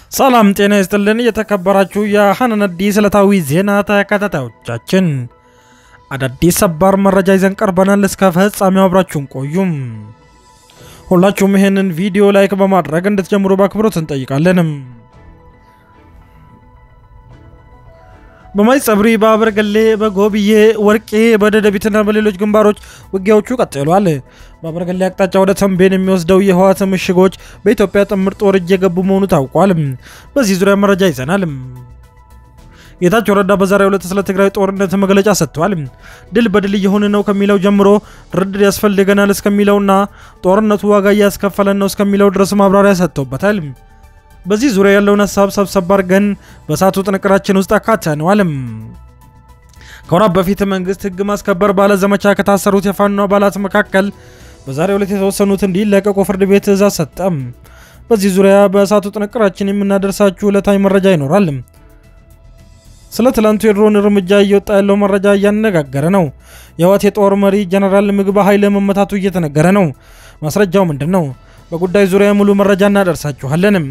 ሰላም ጤና ይስጥልን። የተከበራችሁ የሐናን አዲስ ዕለታዊ ዜና ተከታታዮቻችን አዳዲስ ሰባር መረጃ ይዘን ቀርበናል። እስከ ፍጻሜው አብራችሁን ቆዩም። ሁላችሁም ይህንን ቪዲዮ ላይክ በማድረግ እንድትጀምሩ በአክብሮት እንጠይቃለንም። በማይጸብሪ በአበርገሌ በጎብዬ ወርቄ በደደቢትና በሌሎች ግንባሮች ውጊያዎቹ ቀጥሏል። በአበርገሌ አቅጣጫ ወደ ተንቤን የሚወስደው የህወሓት ምሽጎች በኢትዮጵያ ጥምር ጦር እጅ የገቡ መሆኑ ታውቋል። በዚህ ዙሪያ መረጃ ይዘናል። ጌታቸው ረዳ በዛሬው ዕለት ስለ ትግራይ ጦርነት መግለጫ ሰጥቷል። ድል በድል እየሆነ ነው ከሚለው ጀምሮ ድርድር ያስፈልገናል እስከሚለውና ጦርነቱ ዋጋ እያስከፈለን ነው እስከሚለው ድረስ ማብራሪያ ሰጥቶበታል። በዚህ ዙሪያ ያለውን ሀሳብ ሰብሰብ አድርገን በሰዓቱ ጥንቅራችን ውስጥ አካተነዋል። ከወራት በፊት መንግስት ህግ ማስከበር ባለ ዘመቻ ከታሰሩት የፋኖ አባላት መካከል በዛሬው ዕለት የተወሰኑት እንዲለቀቁ ፍርድ ቤት ትዕዛዝ ሰጠም። በዚህ ዙሪያ በሰዓቱ ጥንቅራችን የምናደርሳችሁ ዕለታዊ መረጃ ይኖራል። ስለ ትላንቱ የድሮን እርምጃ እየወጣ ያለው መረጃ እያነጋገረ ነው። የህወሓት የጦር መሪ ጀነራል ምግበ ኃይለ መመታቱ እየተነገረ ነው። ማስረጃው ምንድን ነው? በጉዳይ ዙሪያ ሙሉ መረጃ እናደርሳችኋለንም።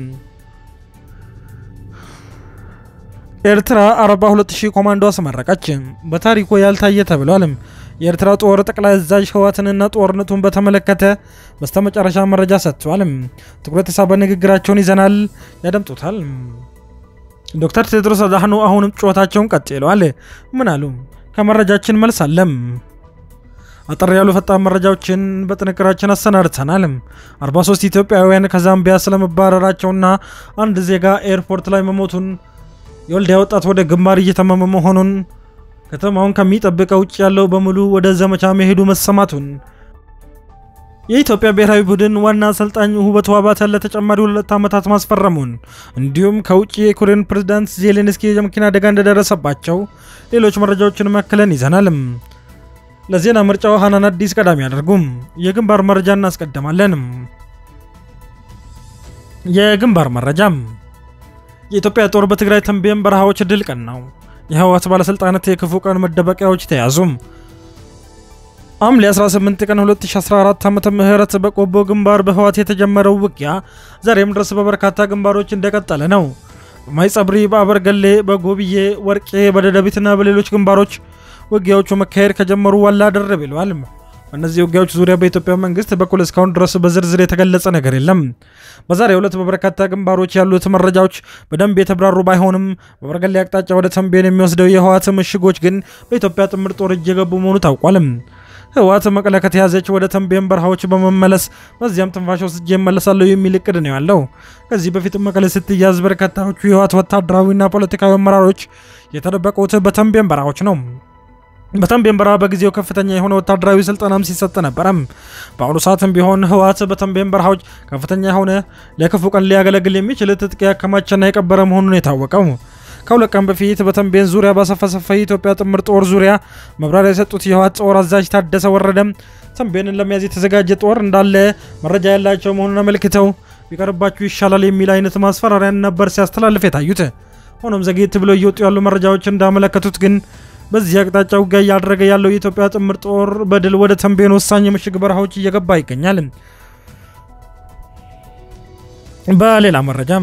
ኤርትራ 42000 ኮማንዶ አስመረቀች። በታሪኩ ያልታየ ተብሏል። የኤርትራ ጦር ጠቅላይ አዛዥ ህወሓትንና ጦርነቱን በተመለከተ በስተመጨረሻ መረጃ ሰጥቷል። ትኩረት የሳበ ንግግራቸውን ይዘናል፣ ያደምጡታል። ዶክተር ቴድሮስ አድሃኖም አሁንም ጩኸታቸውን ቀጥለዋል። ምን አሉ? ከመረጃችን መልስ አለም። አጠር ያሉ ፈጣን መረጃዎችን በጥንቅራችን አሰናድተናል። 43 ኢትዮጵያውያን ከዛምቢያ ስለመባረራቸውና አንድ ዜጋ ኤርፖርት ላይ መሞቱን የወልዲያ ወጣት ወደ ግንባር እየተመመ መሆኑን ከተማውን ከሚጠብቀው ውጭ ያለው በሙሉ ወደ ዘመቻ መሄዱ መሰማቱን የኢትዮጵያ ብሔራዊ ቡድን ዋና አሰልጣኝ ውበቱ አባተ ለተጨማሪ ሁለት ዓመታት ማስፈረሙን እንዲሁም ከውጭ የዩክሬን ፕሬዝዳንት ዜሌንስኪ የመኪና አደጋ እንደደረሰባቸው ሌሎች መረጃዎችን መክለን ይዘናል። ለዜና ምርጫው ሐናን አዲስ ቀዳሚ ያደርጉም። የግንባር መረጃ እናስቀድማለን። የግንባር መረጃም የኢትዮጵያ ጦር በትግራይ ተንቤን በረሃዎች ድል ቀናው። የህወሓት ባለሥልጣናት የክፉ ቀን መደበቂያዎች ተያዙም። ሐምሌ 18 ቀን 2014 ዓመተ ምህረት በቆቦ ግንባር በህወሓት የተጀመረው ውጊያ ዛሬም ድረስ በበርካታ ግንባሮች እንደቀጠለ ነው። በማይጸብሪ፣ በአበርገሌ፣ በጎብዬ ወርቄ፣ በደደቢትና በሌሎች ግንባሮች ውጊያዎቹ መካሄድ ከጀመሩ ዋላ ደር ብለዋል። በእነዚህ ውጊያዎች ዙሪያ በኢትዮጵያ መንግስት በኩል እስካሁን ድረስ በዝርዝር የተገለጸ ነገር የለም። በዛሬው ዕለት በበርካታ ግንባሮች ያሉት መረጃዎች በደንብ የተብራሩ ባይሆንም በበርገሌ አቅጣጫ ወደ ተንቤን የሚወስደው የህወሓት ምሽጎች ግን በኢትዮጵያ ጥምር ጦር እጅ የገቡ መሆኑ ታውቋል። ህወሓት መቀለ ከተያዘች ወደ ተንቤን በረሃዎች በመመለስ በዚያም ትንፋሽ ወስጄ እመለሳለሁ የሚል እቅድ ነው ያለው። ከዚህ በፊት መቀለ ስትያዝ በርካታዎቹ የህወሓት ወታደራዊና ፖለቲካዊ አመራሮች የተደበቁት በተንቤን በረሃዎች ነው። በተንቤን በረሃ በጊዜው ከፍተኛ የሆነ ወታደራዊ ስልጠናም ሲሰጥ ነበረም። በአሁኑ ሰዓትም ቢሆን ህወሓት በተንቤን በረሃዎች ከፍተኛ የሆነ ለክፉ ቀን ሊያገለግል የሚችል ትጥቅ ያከማቸና የቀበረ መሆኑን የታወቀው ከሁለት ቀን በፊት በተንቤን ዙሪያ ባሰፈሰፈ የኢትዮጵያ ጥምር ጦር ዙሪያ መብራሪያ የሰጡት የህወሓት ጦር አዛዥ ታደሰ ወረደ ተንቤንን ለመያዝ የተዘጋጀ ጦር እንዳለ መረጃ ያላቸው መሆኑን አመልክተው ቢቀርባችሁ ይሻላል የሚል አይነት ማስፈራሪያን ነበር ሲያስተላልፍ የታዩት። ሆኖም ዘግየት ብለው እየወጡ ያሉ መረጃዎች እንዳመለከቱት ግን በዚህ አቅጣጫ ውጊያ እያደረገ ያለው የኢትዮጵያ ጥምር ጦር በድል ወደ ተንቤን ወሳኝ የምሽግ በረሃዎች እየገባ ይገኛል። በሌላ መረጃም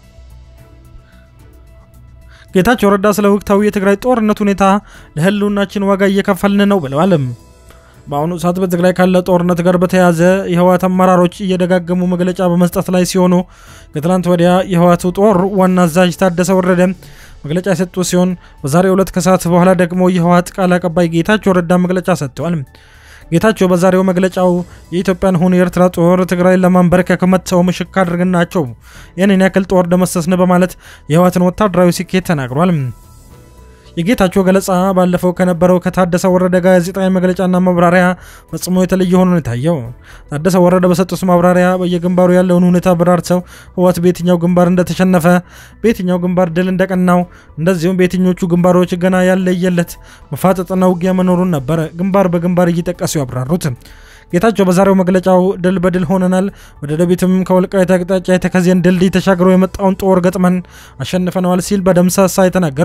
ጌታቸው ረዳ ስለ ወቅታዊ የትግራይ ጦርነት ሁኔታ ለህልውናችን ዋጋ እየከፈልን ነው ብለዋል። በአሁኑ ሰዓት በትግራይ ካለ ጦርነት ጋር በተያያዘ የህወሓት አመራሮች እየደጋገሙ መግለጫ በመስጠት ላይ ሲሆኑ ከትላንት ወዲያ የህወሓቱ ጦር ዋና አዛዥ ታደሰ ወረደ መግለጫ የሰጡ ሲሆን በዛሬው ዕለት ከሰዓት በኋላ ደግሞ የህወሓት ቃል አቀባይ ጌታቸው ረዳ መግለጫ ሰጥተዋል። ጌታቸው በዛሬው መግለጫው የኢትዮጵያን ሆነ የኤርትራ ጦር ትግራይን ለማንበርከክ መጥተው ምሽግ አድርገናቸው ይህንን ያክል ጦር ደመሰስን በማለት የህወሓትን ወታደራዊ ስኬት ተናግሯል። የጌታቸው ገለጻ ባለፈው ከነበረው ከታደሰ ወረደ ጋዜጣዊ መግለጫና ማብራሪያ ፈጽሞ የተለየ ሆኖ ነው የታየው። ታደሰ ወረደ በሰጡት ማብራሪያ በየግንባሩ ያለውን ሁኔታ አብራርተው ህወሓት በየትኛው ግንባር እንደተሸነፈ፣ በየትኛው ግንባር ድል እንደቀናው፣ እንደዚሁም በየትኞቹ ግንባሮች ገና ያለየለት መፋጠጥና ውጊያ መኖሩን ነበር ግንባር በግንባር እየጠቀሱ ያብራሩት። ጌታቸው በዛሬው መግለጫው ድል በድል ሆነናል፣ ወደ ደቡብም ከወልቃይት አቅጣጫ የተከዜን ድልድይ ተሻግሮ የመጣውን ጦር ገጥመን አሸንፈነዋል ሲል በደምሳሳ የተናገረው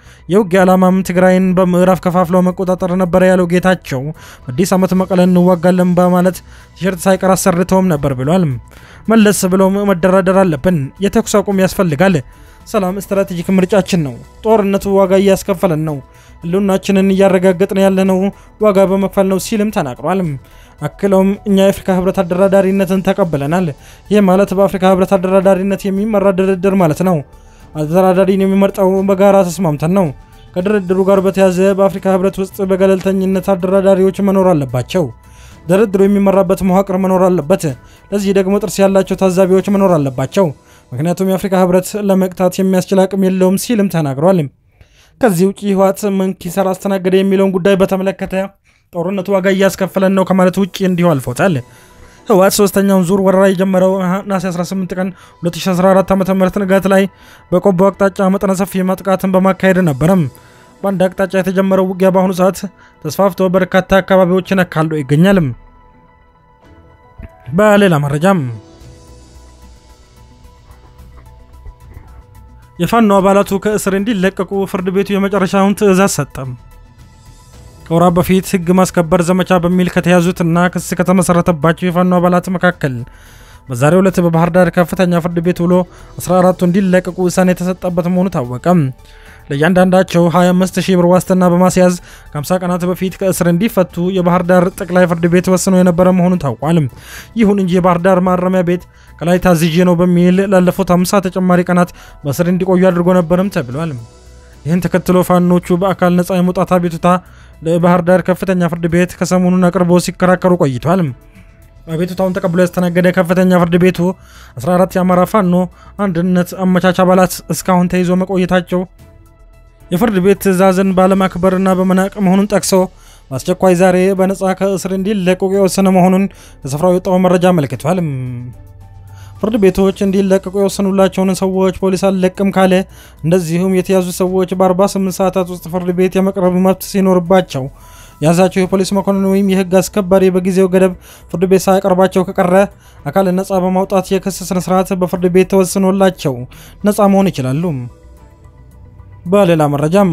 የውጊያ ዓላማም ትግራይን በምዕራፍ ከፋፍለው መቆጣጠር ነበረ ያለው ጌታቸው አዲስ ዓመት መቀለን እንዋጋለን በማለት ቲሸርት ሳይቀር አሰርተውም ነበር ብሏል። መለስ ብሎም መደራደር አለብን፣ የተኩስ አቁም ያስፈልጋል፣ ሰላም ስትራቴጂክ ምርጫችን ነው፣ ጦርነቱ ዋጋ እያስከፈለን ነው፣ ህልውናችንን እያረጋገጥን ያለነው ዋጋ በመክፈል ነው ሲልም ተናግሯል። አክለውም እኛ የአፍሪካ ህብረት አደራዳሪነትን ተቀብለናል። ይህ ማለት በአፍሪካ ህብረት አደራዳሪነት የሚመራ ድርድር ማለት ነው። አደራዳሪን የሚመርጠው በጋራ ተስማምተን ነው። ከድርድሩ ጋር በተያያዘ በአፍሪካ ህብረት ውስጥ በገለልተኝነት አደራዳሪዎች መኖር አለባቸው። ድርድሩ የሚመራበት መዋቅር መኖር አለበት። ለዚህ ደግሞ ጥርስ ያላቸው ታዛቢዎች መኖር አለባቸው። ምክንያቱም የአፍሪካ ህብረት ለመቅታት የሚያስችል አቅም የለውም ሲልም ተናግሯል። ከዚህ ውጭ ህወሓት ምን ኪሳራ አስተናገደ የሚለውን ጉዳይ በተመለከተ ጦርነቱ ዋጋ እያስከፈለን ነው ከማለት ውጭ እንዲሁ አልፎታል። ህወሓት ሶስተኛውን ዙር ወረራ የጀመረው ነሐሴ 18 ቀን 2014 ዓ ም ንጋት ላይ በቆቦ አቅጣጫ መጠነ ሰፊ ማጥቃትን በማካሄድ ነበረም። በአንድ አቅጣጫ የተጀመረው ውጊያ በአሁኑ ሰዓት ተስፋፍቶ በርካታ አካባቢዎችን አካሎ ይገኛል። በሌላ መረጃም የፋኖ አባላቱ ከእስር እንዲለቀቁ ፍርድ ቤቱ የመጨረሻውን ትዕዛዝ ሰጠም። ከወራት በፊት ህግ ማስከበር ዘመቻ በሚል ከተያዙትና ክስ ከተመሰረተባቸው የፋኖ አባላት መካከል በዛሬው ዕለት በባህር ዳር ከፍተኛ ፍርድ ቤት ውሎ 14ቱ እንዲለቀቁ ውሳኔ የተሰጠበት መሆኑ ታወቀም። ለእያንዳንዳቸው 25 ሺህ ብር ዋስትና በማስያዝ ከ50 ቀናት በፊት ከእስር እንዲፈቱ የባህር ዳር ጠቅላይ ፍርድ ቤት ወስኖ የነበረ መሆኑ ታውቋል። ይሁን እንጂ የባህር ዳር ማረሚያ ቤት ከላይ ታዝዤ ነው በሚል ላለፉት 50 ተጨማሪ ቀናት በእስር እንዲቆዩ አድርጎ ነበርም ተብሏል። ይህን ተከትሎ ፋኖቹ በአካል ነጻ የመውጣት አቤቱታ ለባህር ዳር ከፍተኛ ፍርድ ቤት ከሰሞኑን አቅርቦ ሲከራከሩ ቆይቷል። አቤቱታውን ተቀብሎ ያስተናገደ ከፍተኛ ፍርድ ቤቱ 14 የአማራ ፋኖ አንድነት አመቻች አባላት እስካሁን ተይዞ መቆየታቸው የፍርድ ቤት ትዕዛዝን ባለማክበርና በመናቅ መሆኑን ጠቅሶ በአስቸኳይ ዛሬ በነጻ ከእስር እንዲለቀቁ የወሰነ መሆኑን ከስፍራው የወጣው መረጃ አመልክቷል። ፍርድ ቤቶች እንዲለቀቁ የወሰኑላቸውን ሰዎች ፖሊስ አልለቅም ካለ እንደዚሁም የተያዙ ሰዎች በ48 ሰዓታት ውስጥ ፍርድ ቤት የመቅረብ መብት ሲኖርባቸው የያዛቸው የፖሊስ መኮንን ወይም የሕግ አስከባሪ በጊዜው ገደብ ፍርድ ቤት ሳያቀርባቸው ከቀረ አካል ነጻ በማውጣት የክስ ስነስርዓት በፍርድ ቤት ተወስኖላቸው ነጻ መሆን ይችላሉ። በሌላ መረጃም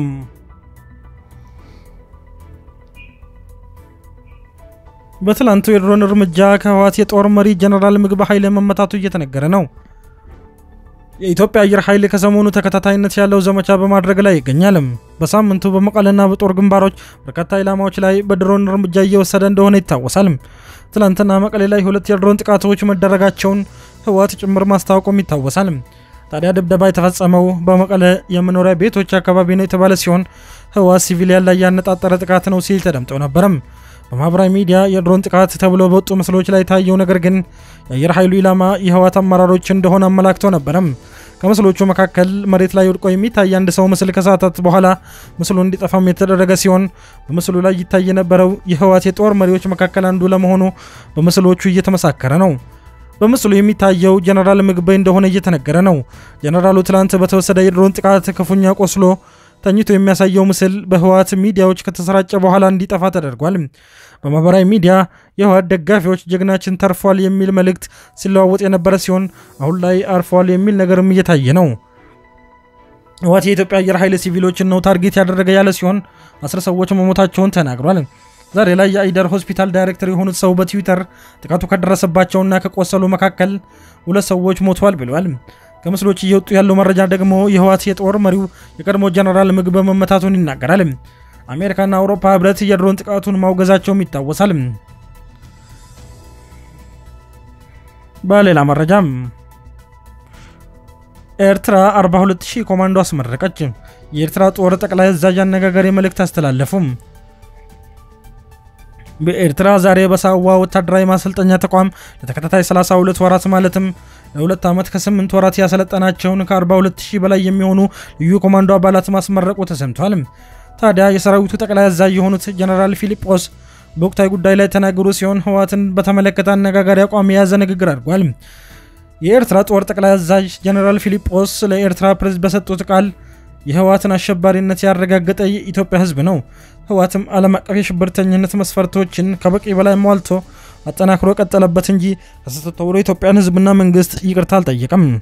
በትላንቱ የድሮን እርምጃ ከህወሓት የጦር መሪ ጀነራል ምግበ ኃይለ መመታቱ እየተነገረ ነው። የኢትዮጵያ አየር ኃይል ከሰሞኑ ተከታታይነት ያለው ዘመቻ በማድረግ ላይ ይገኛል። በሳምንቱ በመቀለና በጦር ግንባሮች በርካታ ኢላማዎች ላይ በድሮን እርምጃ እየወሰደ እንደሆነ ይታወሳል። ትላንትና መቀሌ ላይ ሁለት የድሮን ጥቃቶች መደረጋቸውን ህወሓት ጭምር ማስታወቁም ይታወሳል። ታዲያ ድብደባ የተፈጸመው በመቀለ የመኖሪያ ቤቶች አካባቢ ነው የተባለ ሲሆን ህወሓት ሲቪሊያን ላይ ያነጣጠረ ጥቃት ነው ሲል ተደምጠው ነበረም። በማህበራዊ ሚዲያ የድሮን ጥቃት ተብሎ በወጡ ምስሎች ላይ ታየው ነገር ግን የአየር ኃይሉ ኢላማ የህወሓት አመራሮች እንደሆነ አመላክተው ነበረም። ከምስሎቹ መካከል መሬት ላይ ወድቆ የሚታይ አንድ ሰው ምስል ከሰዓታት በኋላ ምስሉ እንዲጠፋም የተደረገ ሲሆን በምስሉ ላይ ይታይ የነበረው የህወሓት የጦር መሪዎች መካከል አንዱ ለመሆኑ በምስሎቹ እየተመሳከረ ነው። በምስሉ የሚታየው ጀነራል ምግበይ እንደሆነ እየተነገረ ነው። ጀነራሉ ትላንት በተወሰደ የድሮን ጥቃት ክፉኛ ቆስሎ ተኝቶ የሚያሳየው ምስል በህወሓት ሚዲያዎች ከተሰራጨ በኋላ እንዲጠፋ ተደርጓል። በማህበራዊ ሚዲያ የህወሓት ደጋፊዎች ጀግናችን ተርፏል የሚል መልእክት ሲለዋወጥ የነበረ ሲሆን አሁን ላይ አርፏል የሚል ነገርም እየታየ ነው። ህወሓት የኢትዮጵያ አየር ኃይል ሲቪሎችን ነው ታርጌት ያደረገ ያለ ሲሆን አስር ሰዎች መሞታቸውን ተናግሯል። ዛሬ ላይ የአይደር ሆስፒታል ዳይሬክተር የሆኑት ሰው በትዊተር ጥቃቱ ከደረሰባቸውና ከቆሰሉ መካከል ሁለት ሰዎች ሞተዋል ብለዋል። ከምስሎች እየወጡ ያለው መረጃ ደግሞ የህወሓት የጦር መሪው የቀድሞ ጀነራል ምግበ መመታቱን ይናገራል። አሜሪካና አውሮፓ ህብረት የድሮን ጥቃቱን ማውገዛቸውም ይታወሳል። በሌላ መረጃም ኤርትራ 42000 ኮማንዶ አስመረቀች። የኤርትራ ጦር ጠቅላይ አዛዥ አነጋጋሪ መልእክት አስተላለፉም። በኤርትራ ዛሬ በሳዋ ወታደራዊ ማሰልጠኛ ተቋም ለተከታታይ 32 ወራት ማለትም ለሁለት ዓመት ከ8 ወራት ያሰለጠናቸውን ከ42000 በላይ የሚሆኑ ልዩ ኮማንዶ አባላት ማስመረቁ ተሰምቷል። ታዲያ የሰራዊቱ ጠቅላይ አዛዥ የሆኑት ጀነራል ፊሊጶስ በወቅታዊ ጉዳይ ላይ ተናገሩ ሲሆን ህወሓትን በተመለከተ አነጋጋሪ አቋም የያዘ ንግግር አድርጓል። የኤርትራ ጦር ጠቅላይ አዛዥ ጀነራል ፊሊጶስ ለኤርትራ ፕሬዝዳንት በሰጡት ቃል የህወሓትን አሸባሪነት ያረጋገጠ የኢትዮጵያ ህዝብ ነው። ህወሓትም ዓለም አቀፍ የሽብርተኝነት መስፈርቶችን ከበቂ በላይ ሟልቶ አጠናክሮ ቀጠለበት እንጂ ከስህተት ተብሎ የኢትዮጵያን ህዝብና መንግስት ይቅርታ አልጠየቀም።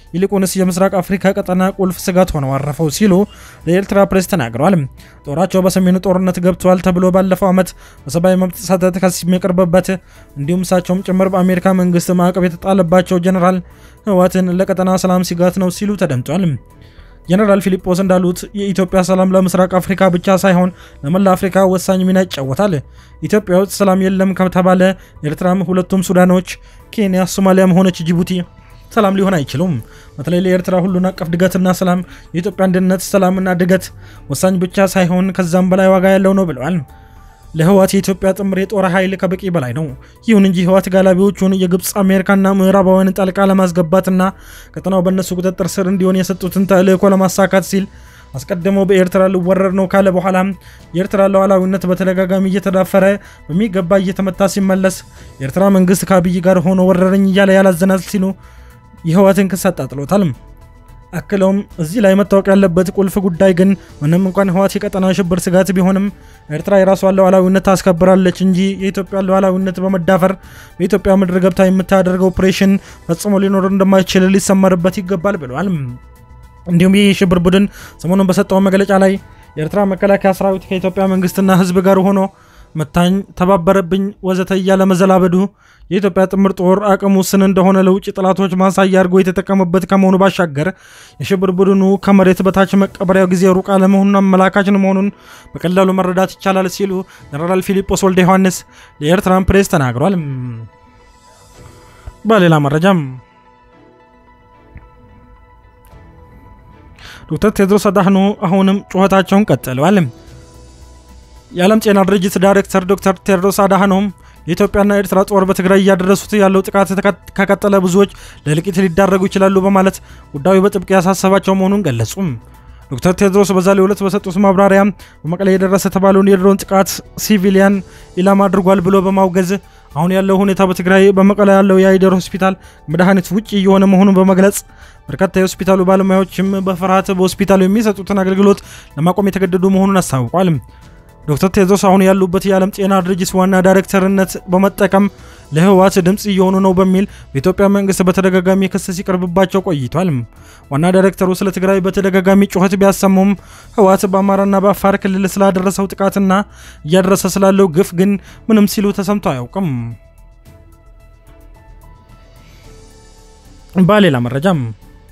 ይልቁንስ የምስራቅ አፍሪካ ቀጠና ቁልፍ ስጋት ሆነው አረፈው ሲሉ ለኤርትራ ፕሬስ ተናግረዋል። ጦራቸው በሰሜኑ ጦርነት ገብተዋል ተብሎ ባለፈው ዓመት በሰብአዊ መብት ጥሰት ክስ የሚቀርብበት እንዲሁም እሳቸውም ጭምር በአሜሪካ መንግስት ማዕቀብ የተጣለባቸው ጀኔራል ህወሓትን ለቀጠና ሰላም ስጋት ነው ሲሉ ተደምጧል። ጀነራል ፊሊጶስ እንዳሉት የኢትዮጵያ ሰላም ለምስራቅ አፍሪካ ብቻ ሳይሆን ለመላ አፍሪካ ወሳኝ ሚና ይጫወታል። ኢትዮጵያ ውስጥ ሰላም የለም ከተባለ ኤርትራም፣ ሁለቱም ሱዳኖች፣ ኬንያ፣ ሶማሊያም ሆነች ጅቡቲ ሰላም ሊሆን አይችሉም። በተለይ ለኤርትራ ሁሉን አቀፍ ድገትና ሰላም የኢትዮጵያ አንድነት፣ ሰላምና ድገት ወሳኝ ብቻ ሳይሆን ከዛም በላይ ዋጋ ያለው ነው ብለዋል። ለህወሓት የኢትዮጵያ ጥምር የጦር ኃይል ከበቂ በላይ ነው። ይሁን እንጂ ህወሓት ጋላቢዎቹን የግብፅ አሜሪካና ምዕራባውያን ጣልቃ ለማስገባትና ቀጠናው በእነሱ ቁጥጥር ስር እንዲሆን የሰጡትን ተልእኮ ለማሳካት ሲል አስቀድሞ በኤርትራ ልወረር ነው ካለ በኋላ የኤርትራ ሉዓላዊነት በተደጋጋሚ እየተዳፈረ በሚገባ እየተመታ ሲመለስ የኤርትራ መንግስት ከአብይ ጋር ሆኖ ወረረኝ እያለ ያላዘናል ሲሉ የህወሓትን ክስ አጣጥሎታል። አክለውም እዚህ ላይ መታወቅ ያለበት ቁልፍ ጉዳይ ግን ምንም እንኳን ህወሓት የቀጠና ሽብር ስጋት ቢሆንም ኤርትራ የራሷን ሉዓላዊነት ታስከብራለች እንጂ የኢትዮጵያ ሉዓላዊነት በመዳፈር በኢትዮጵያ ምድር ገብታ የምታደርገው ኦፕሬሽን ፈጽሞ ሊኖር እንደማይችል ሊሰመርበት ይገባል ብለዋል። እንዲሁም ይህ የሽብር ቡድን ሰሞኑን በሰጠው መግለጫ ላይ የኤርትራ መከላከያ ሰራዊት ከኢትዮጵያ መንግስትና ህዝብ ጋር ሆኖ መታኝ፣ ተባበረብኝ፣ ወዘተ እያለ መዘላበዱ የኢትዮጵያ ጥምር ጦር አቅም ውስን እንደሆነ ለውጭ ጠላቶች ማሳያ አድርጎ የተጠቀመበት ከመሆኑ ባሻገር የሽብር ቡድኑ ከመሬት በታች መቀበሪያው ጊዜ ሩቅ አለመሆኑን አመላካች መሆኑን በቀላሉ መረዳት ይቻላል ሲሉ ጀነራል ፊሊጶስ ወልደ ዮሐንስ ለኤርትራን ፕሬስ ተናግሯል። በሌላ መረጃም ዶክተር ቴድሮስ አድሃኖም አሁንም ጩኸታቸውን ቀጥለዋል። የዓለም ጤና ድርጅት ዳይሬክተር ዶክተር ቴድሮስ አድሃኖም የኢትዮጵያና ኤርትራ ጦር በትግራይ እያደረሱት ያለው ጥቃት ከቀጠለ ብዙዎች ለእልቂት ሊዳረጉ ይችላሉ በማለት ጉዳዩ በጥብቅ ያሳሰባቸው መሆኑን ገለጹ። ዶክተር ቴድሮስ በዛሬው ዕለት በሰጡት ማብራሪያ በመቀሌ የደረሰ የተባለውን የድሮን ጥቃት ሲቪሊያን ኢላማ አድርጓል ብሎ በማውገዝ አሁን ያለው ሁኔታ በትግራይ በመቀለ ያለው የአይደር ሆስፒታል መድኃኒት ውጭ እየሆነ መሆኑን በመግለጽ በርካታ የሆስፒታሉ ባለሙያዎችም በፍርሃት በሆስፒታሉ የሚሰጡትን አገልግሎት ለማቆም የተገደዱ መሆኑን አስታውቋል። ዶክተር ቴድሮስ አሁን ያሉበት የዓለም ጤና ድርጅት ዋና ዳይሬክተርነት በመጠቀም ለህወሓት ድምፅ እየሆኑ ነው በሚል በኢትዮጵያ መንግስት በተደጋጋሚ ክስ ሲቀርብባቸው ቆይቷል። ዋና ዳይሬክተሩ ስለ ትግራይ በተደጋጋሚ ጩኸት ቢያሰሙም ህወሓት በአማራና በአፋር ክልል ስላደረሰው ጥቃትና እያደረሰ ስላለው ግፍ ግን ምንም ሲሉ ተሰምቶ አያውቅም። በሌላ መረጃም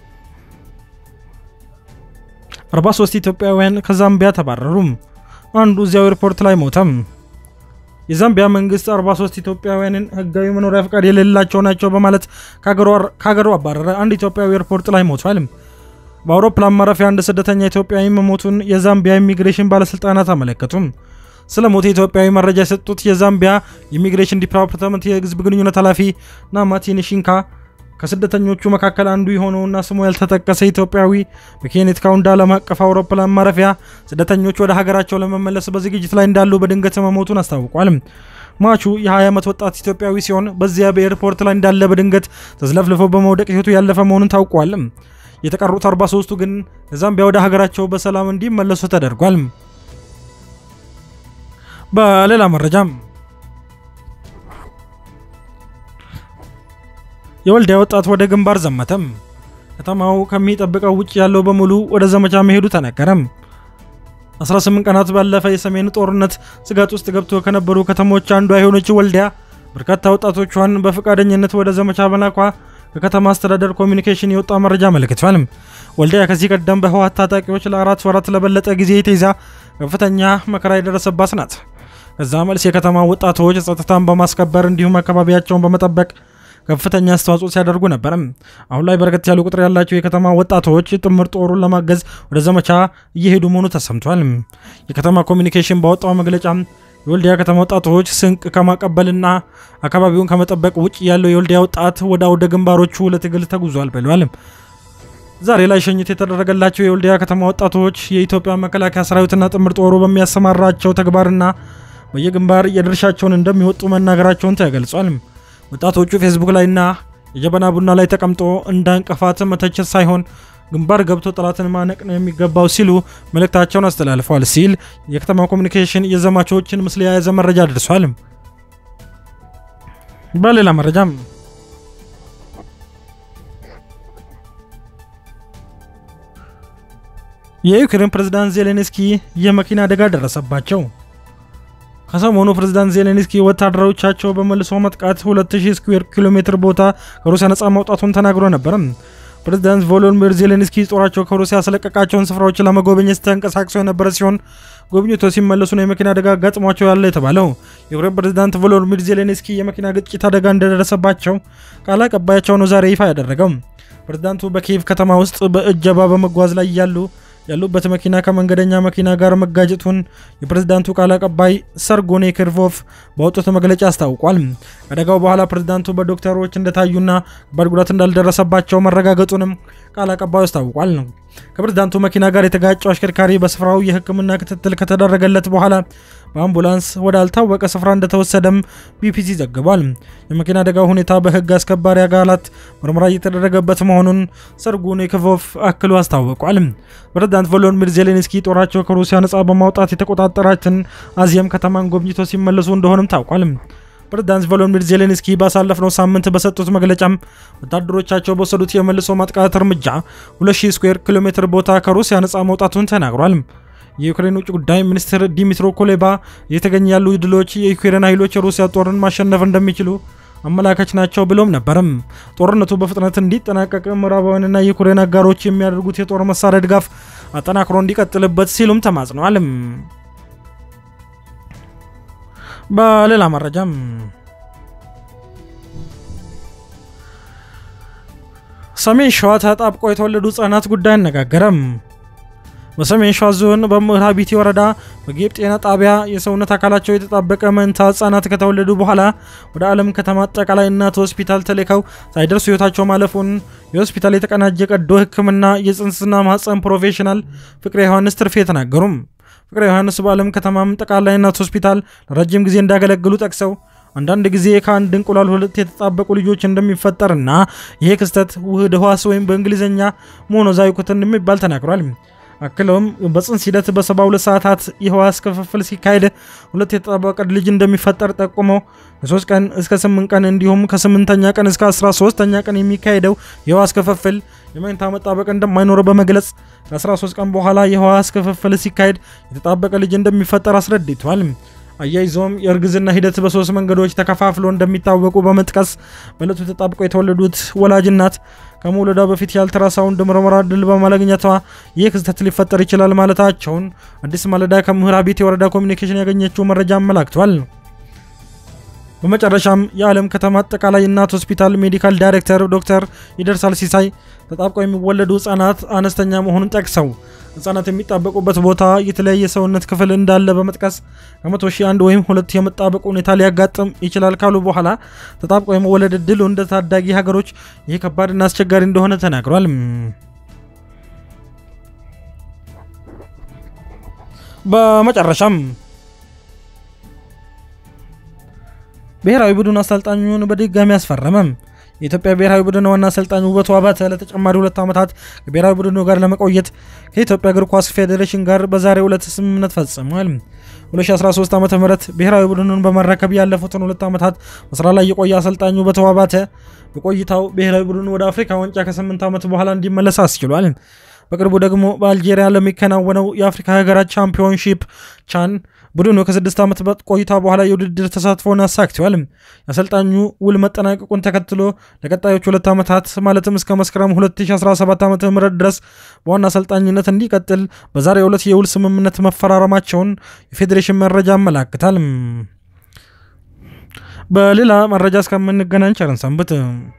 43 ኢትዮጵያውያን ከዛምቢያ ተባረሩ። አንዱ እዚያው ኤርፖርት ላይ ሞተም። የዛምቢያ መንግስት 43 ኢትዮጵያውያንን ህጋዊ መኖሪያ ፈቃድ የሌላቸው ናቸው በማለት ከሀገሩ አባረረ። አንድ ኢትዮጵያዊ ኤርፖርት ላይ ሞቷል። በአውሮፕላን ማረፊያ አንድ ስደተኛ ኢትዮጵያዊ መሞቱን የዛምቢያ ኢሚግሬሽን ባለስልጣናት አመለከቱም። ስለ ሞት ኢትዮጵያዊ መረጃ የሰጡት የዛምቢያ ኢሚግሬሽን ዲፓርትመንት የህዝብ ግንኙነት ኃላፊ ናማቲን ሺንካ ከስደተኞቹ መካከል አንዱ የሆነውና ስሙ ያልተጠቀሰ ኢትዮጵያዊ በኬኔት ካውንዳ ዓለም አቀፍ አውሮፕላን ማረፊያ ስደተኞቹ ወደ ሀገራቸው ለመመለስ በዝግጅት ላይ እንዳሉ በድንገት መሞቱን አስታውቋል። ሟቹ የ20 ዓመት ወጣት ኢትዮጵያዊ ሲሆን በዚያ በኤርፖርት ላይ እንዳለ በድንገት ተዝለፍልፎ በመውደቅ ህይወቱ ያለፈ መሆኑን ታውቋል። የተቀሩት 43ቱ ግን ከዛምቢያ ወደ ሀገራቸው በሰላም እንዲመለሱ ተደርጓል። በሌላ መረጃም የወልዲያ ወጣት ወደ ግንባር ዘመተም። ከተማው ከሚጠብቀው ውጭ ያለው በሙሉ ወደ ዘመቻ መሄዱ ተነገረም። 18 ቀናት ባለፈ የሰሜን ጦርነት ስጋት ውስጥ ገብቶ ከነበሩ ከተሞች አንዷ የሆነችው ወልዲያ በርካታ ወጣቶቿን በፈቃደኝነት ወደ ዘመቻ መላኳ ከከተማ አስተዳደር ኮሚኒኬሽን የወጣ መረጃ አመልክቷል። ወልዲያ ከዚህ ቀደም በህወሓት ታጣቂዎች ለአራት ወራት ለበለጠ ጊዜ ተይዛ ከፍተኛ መከራ የደረሰባት ናት። ከዛ መልስ የከተማ ወጣቶች ጸጥታን በማስከበር እንዲሁም አካባቢያቸውን በመጠበቅ ከፍተኛ አስተዋጽኦ ሲያደርጉ ነበር። አሁን ላይ በርከት ያሉ ቁጥር ያላቸው የከተማ ወጣቶች ጥምር ጦሩን ለማገዝ ወደ ዘመቻ እየሄዱ መሆኑ ተሰምቷል። የከተማ ኮሚኒኬሽን ባወጣው መግለጫ የወልዲያ ከተማ ወጣቶች ስንቅ ከማቀበልና አካባቢውን ከመጠበቅ ውጭ ያለው የወልዲያ ወጣት ወደ አውደ ግንባሮቹ ለትግል ተጉዟል ብለዋል። ዛሬ ላይ ሸኝት የተደረገላቸው የወልዲያ ከተማ ወጣቶች የኢትዮጵያ መከላከያ ሰራዊትና ጥምር ጦሩ በሚያሰማራቸው ተግባርና በየግንባር የድርሻቸውን እንደሚወጡ መናገራቸውን ተገልጿል። ወጣቶቹ ፌስቡክ ላይና የጀበና ቡና ላይ ተቀምጦ እንደ እንቅፋት መተቸት ሳይሆን ግንባር ገብቶ ጠላትን ማነቅ ነው የሚገባው ሲሉ መልእክታቸውን አስተላልፈዋል ሲል የከተማ ኮሚኒኬሽን የዘማቾችን ምስል የያዘ መረጃ አድርሷል። በሌላ መረጃም የዩክሬን ፕሬዝዳንት ዜሌንስኪ የመኪና አደጋ ደረሰባቸው። ከሰሞኑ ፕሬዝዳንት ዜሌንስኪ ወታደሮቻቸው በመልሶ መጥቃት 2000 ስኩዌር ኪሎ ሜትር ቦታ ከሩሲያ ነጻ ማውጣቱን ተናግሮ ነበር። ፕሬዝዳንት ቮሎዲሚር ዜሌንስኪ ጦራቸው ከሩሲያ ያስለቀቃቸውን ስፍራዎች ለመጎብኘት ተንቀሳቅሰው የነበረ ሲሆን ጎብኝቶ ሲመለሱ ነው የመኪና አደጋ ገጥሟቸው ያለ የተባለው። የዩክሬን ፕሬዝዳንት ቮሎዲሚር ዜሌንስኪ የመኪና ግጭት አደጋ እንደደረሰባቸው ቃል አቀባያቸው ነው ዛሬ ይፋ ያደረገው። ፕሬዝዳንቱ በኪየቭ ከተማ ውስጥ በእጀባ በመጓዝ ላይ ያሉ ያሉበት መኪና ከመንገደኛ መኪና ጋር መጋጨቱን የፕሬዝዳንቱ ቃል አቀባይ ሰርጎኔ ክርቮቭ በወጡት መግለጫ አስታውቋል። ከአደጋው በኋላ ፕሬዝዳንቱ በዶክተሮች እንደታዩና ከባድ ጉዳት እንዳልደረሰባቸው መረጋገጡንም ቃል አቀባዩ አስታውቋል። ከፕሬዝዳንቱ መኪና ጋር የተጋጨው አሽከርካሪ በስፍራው የሕክምና ክትትል ከተደረገለት በኋላ በአምቡላንስ ወደ አልታወቀ ስፍራ እንደተወሰደም ቢቢሲ ዘግቧል። የመኪና አደጋው ሁኔታ በህግ አስከባሪ አካላት ምርመራ እየተደረገበት መሆኑን ሰርጉን ክቮቭ አክሎ አስታውቋል። ፕሬዝዳንት ቮሎዲሚር ዜሌንስኪ ጦራቸው ከሩሲያ ነጻ በማውጣት የተቆጣጠራትን አዚየም ከተማን ጎብኝቶ ሲመለሱ እንደሆነም ታውቋል። ፕሬዝዳንት ቮሎዲሚር ዜሌንስኪ ባሳለፍነው ሳምንት በሰጡት መግለጫም ወታደሮቻቸው በወሰዱት የመልሶ ማጥቃት እርምጃ 2000 ስኩዌር ኪሎ ሜትር ቦታ ከሩሲያ ነጻ መውጣቱን ተናግሯል። የዩክሬን ውጭ ጉዳይ ሚኒስትር ዲሚትሮ ኮሌባ እየተገኙ ያሉ ድሎች የዩክሬን ኃይሎች የሩሲያ ጦርን ማሸነፍ እንደሚችሉ አመላካች ናቸው ብሎም ነበርም። ጦርነቱ በፍጥነት እንዲጠናቀቅ ምዕራባውያንና የዩክሬን አጋሮች የሚያደርጉት የጦር መሳሪያ ድጋፍ አጠናክሮ እንዲቀጥልበት ሲሉም ተማጽነዋል። በሌላ መረጃም ሰሜን ሸዋ ተጣብቀው የተወለዱ ህጻናት ጉዳይ አነጋገረም። በሰሜን ሸዋ ዞን በምዕራቢቲ ወረዳ በጌብ ጤና ጣቢያ የሰውነት አካላቸው የተጣበቀ መንታ ህጻናት ከተወለዱ በኋላ ወደ ዓለም ከተማ አጠቃላይ እናት ሆስፒታል ተልከው ሳይደርሱ ህይወታቸው ማለፉን የሆስፒታል የተቀናጀ ቀዶ ሕክምና የጽንስና ማህፀን ፕሮፌሽናል ፍቅረ ዮሐንስ ትርፌ ተናገሩም። ፍቅረ ዮሐንስ በዓለም ከተማም ጠቅላላ እናት ሆስፒታል ለረጅም ጊዜ እንዳገለግሉ ጠቅሰው አንዳንድ ጊዜ ከአንድ እንቁላል ሁለት የተጣበቁ ልጆች እንደሚፈጠርና ይሄ ክስተት ውህድ ህዋስ ወይም በእንግሊዝኛ ሞኖዛይኮት እንደሚባል ተናግሯል። አክለውም በጽንስ ሂደት በ72 ሰዓታት የህዋስ ክፍፍል ሲካሄድ ሁለት የተጣበቀ ልጅ እንደሚፈጠር ጠቁመው ከ3 ቀን እስከ 8 ቀን እንዲሁም ከ8ኛ ቀን እስከ 13ኛ ቀን የሚካሄደው የህዋስ ክፍፍል የመኝታ መጣበቅ እንደማይኖረው በመግለጽ ከ13 ቀን በኋላ የህዋስ ክፍፍል ሲካሄድ የተጣበቀ ልጅ እንደሚፈጠር አስረድቷል። አያይዞም የእርግዝና ሂደት በሶስት መንገዶች ተከፋፍሎ እንደሚታወቁ በመጥቀስ በዕለቱ ተጣብቀው የተወለዱት ወላጅ እናት ከመውለዷ በፊት የአልትራሳውንድ ምርመራ ድል በማግኘቷ ይህ ክስተት ሊፈጠር ይችላል ማለታቸውን አዲስ ማለዳ ከምዕራቢት የወረዳ ኮሚኒኬሽን ያገኘችው መረጃ አመላክቷል። በመጨረሻም የዓለም ከተማ አጠቃላይ እናት ሆስፒታል ሜዲካል ዳይሬክተር ዶክተር ይደርሳል ሲሳይ ተጣብቀው የሚወለዱ ህጻናት አነስተኛ መሆኑን ጠቅሰው ህጻናት የሚጣበቁበት ቦታ የተለያየ ሰውነት ክፍል እንዳለ በመጥቀስ ከመቶ ሺህ አንድ ወይም ሁለት የመጣበቅ ሁኔታ ሊያጋጥም ይችላል ካሉ በኋላ ተጣብቀው የመወለድ እድሉ እንደ ታዳጊ ሀገሮች ይህ ከባድና አስቸጋሪ እንደሆነ ተናግሯል። በመጨረሻም ብሔራዊ ቡድን አሰልጣኙን በድጋሚ አስፈረመም። የኢትዮጵያ ብሔራዊ ቡድን ዋና አሰልጣኝ ውበቱ አባተ ለተጨማሪ ሁለት ዓመታት ከብሔራዊ ቡድኑ ጋር ለመቆየት ከኢትዮጵያ እግር ኳስ ፌዴሬሽን ጋር በዛሬው ዕለት ስምምነት ፈጽሟል። 2013 ዓ ም ብሔራዊ ቡድኑን በመረከብ ያለፉትን ሁለት ዓመታት በስራ ላይ የቆየ አሰልጣኝ ውበቱ አባተ በቆይታው ብሔራዊ ቡድኑ ወደ አፍሪካ ዋንጫ ከ8 ዓመት በኋላ እንዲመለስ አስችሏል። በቅርቡ ደግሞ በአልጄሪያ ለሚከናወነው የአፍሪካ ሀገራት ቻምፒዮንሺፕ ቻን ቡድኑ ከስድስት ዓመት ቆይታ በኋላ የውድድር ተሳትፎን አሳክተዋል። የአሰልጣኙ ውል መጠናቀቁን ተከትሎ ለቀጣዮች ሁለት ዓመታት ማለትም እስከ መስከረም 2017 ዓ ም ድረስ በዋና አሰልጣኝነት እንዲቀጥል በዛሬው ዕለት የውል ስምምነት መፈራረማቸውን የፌዴሬሽን መረጃ ያመላክታል። በሌላ መረጃ እስከምንገናኝ ቸር ሰንብቱ።